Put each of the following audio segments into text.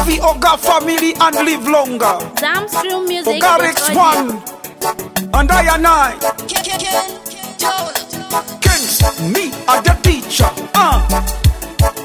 fi Oga family and live longer. Zamstream Music. Oga Rex one and I and I. Kings, me are the teacher. Uh.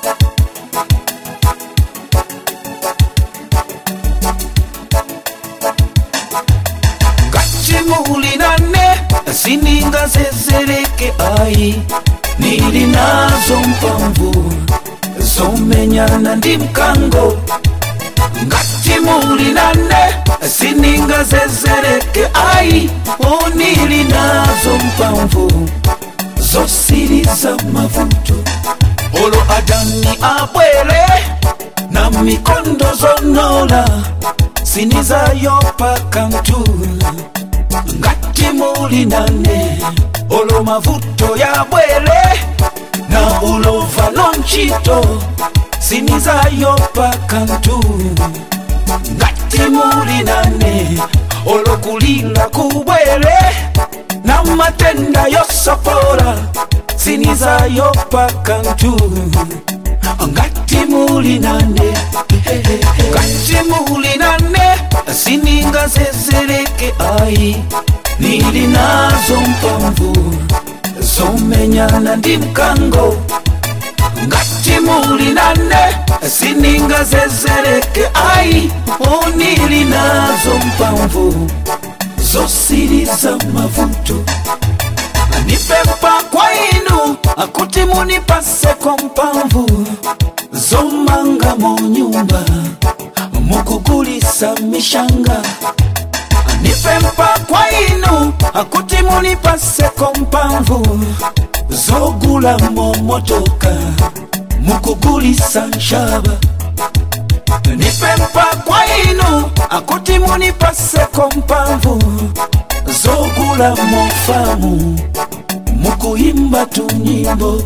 gachimulinane sininga zezereke ai nili nazo mpamvu zomenyana ndi mkango ngatimulinane sininga zezereke ai o nili nazo mpamvu zosiriza mavuto olo adani abwere na mikondo zonola sinizayopa kantu ngati muli nane olo mavuto ya bwere na ulova lonchito sinizayopa kantu ngati muli nane olo kulila kubwere na matenda yosopora sinizayopa kantu ngati muli nane ngati muli nane sininga zezereke ai nili nazo mpamvu zomenyana ndi mkango ngati muli nane sininga zezereke ai o nili nazo mpamvu zosiriza mavuto nipempa kwa inu akuti munipaseko mpamvu zomanga mu nyumba mukugulisa mishanga nipempa kwa inu akuti munipaseko mpamvu zogula momotoka mukugulisa nshaba nipempa kwa inu akuti munipaseko mpamvu zogula mofamu mukuyimba tunyimbo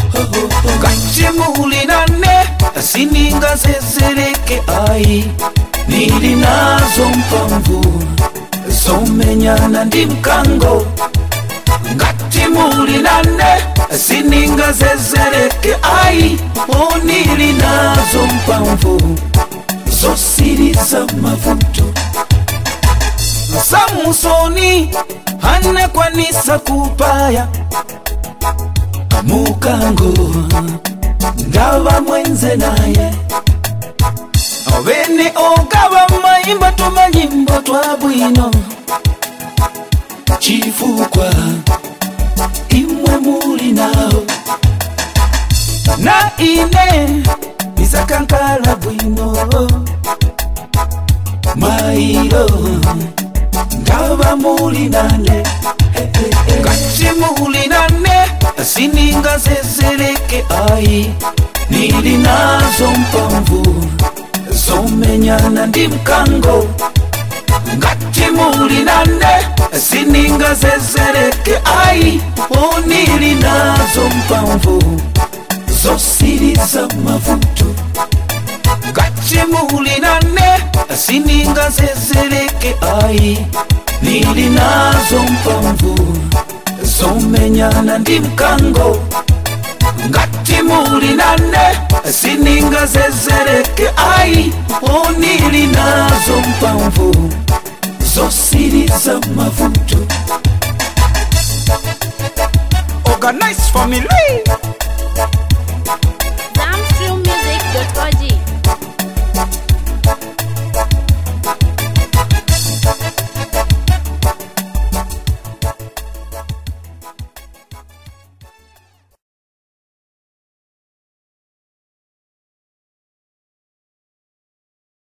kachimulinane sininga zezereke ai nili nazo mpamvu zomenyana ndi mkango ngati muli nane sininga zezereke ai o nili nazo mpamvu zosiriza mavuto samusoni anekwanisa kupaya mukango ngava mwenze naye ovene ogava mayimba tumanyimbo twa bwino chifukwa imwe muli nawo na ine isakankala bwino mailo ngava muli nane ngati muli nane sininga zezereke ai nili nazo mpamvu zomenyana ndi mkango ngati muli nane sininga zezereke ai o nili nazo mpamvu zosiriza mavuto ngati muli nane sininga zezereke ai nili nazo mpamvu zomenyana ndi mkango ngati muli nane sininga zezereke ai o nili nazo mpamvu zosiriza mavuto